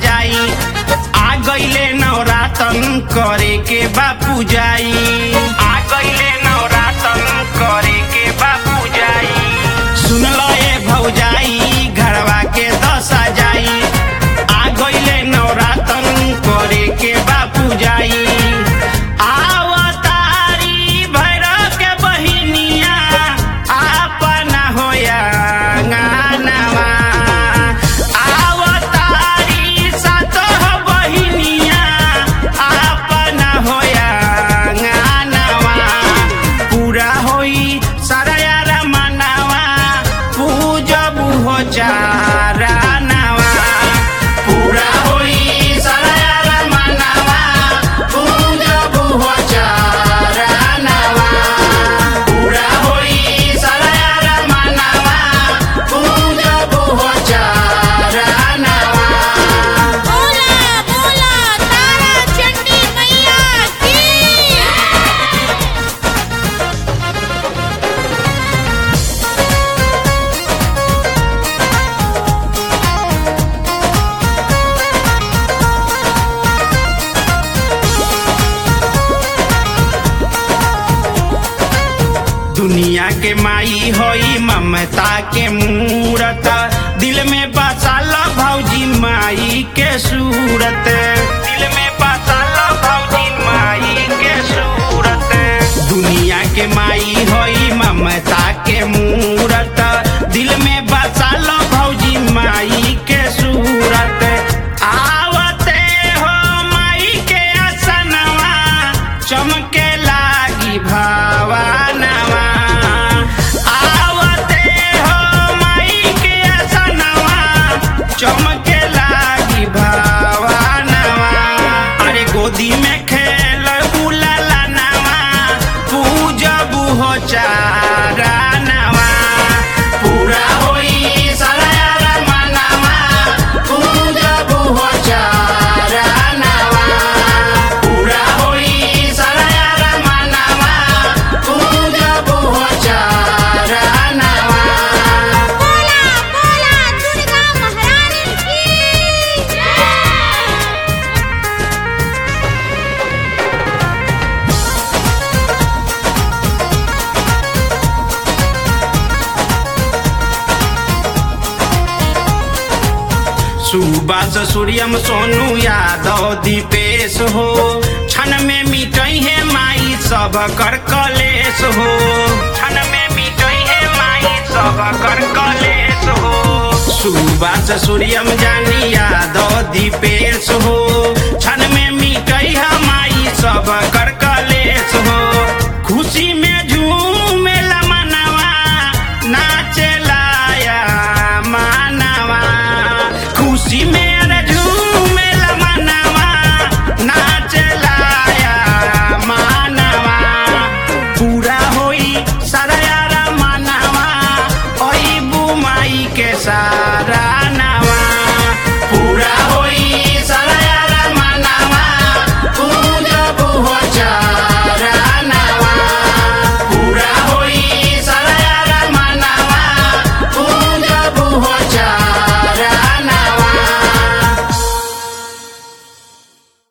सजाई आ गईले नवरातन करे के बापू जाई आ गईले नवरातन करे के बापू जाई सुन लो ए भौजाई घरवा के दशा जाई आ गईले नवरातन करे के बापू जाई आवतारी भैरव के बहिनिया आपना होया गानवा आवतारी सातोह बहिनिया आपना होया गानवा पूरा होई सारा यार मनावा पूजब हो चारा नवा पूरा होई सारा यार मनावा पूजब हो चारा नवा पूरा होई सारा यार मनावा पूजब हो चारा नवा बोला बोला तारा चंडी मैया की दुनिया के माई होई ममता के मूरत दिल में बसाल भौजी माई के सूरत दिल में बसाल भौजी माई के सूरत दुनिया के माई होई ममता के मूरत दिल में बसाल भौजी माई के सूरत आवते हो माई के असनवा चमके लागी भावानवा आवते हो माई के असनवा चमके लागी भावानवा अरे गोदी में खेल बुलाला नवा पूजब हो चारा नवा पूरा होई सारा यार मनवा पूजब हो चारा नवा पूरा होई सारा यार मनवा पूजब हो चारा नवा बोला बोला दुर्गा महारानी की जय सुबास सूर्यम सोनू यादव दीपेश हो क्षण में मिटई है माई सब कर कलेश हो क्षण में मिटई है माई सब कर कलेश हो सुबास सूर्यम जानी यादव दीपेश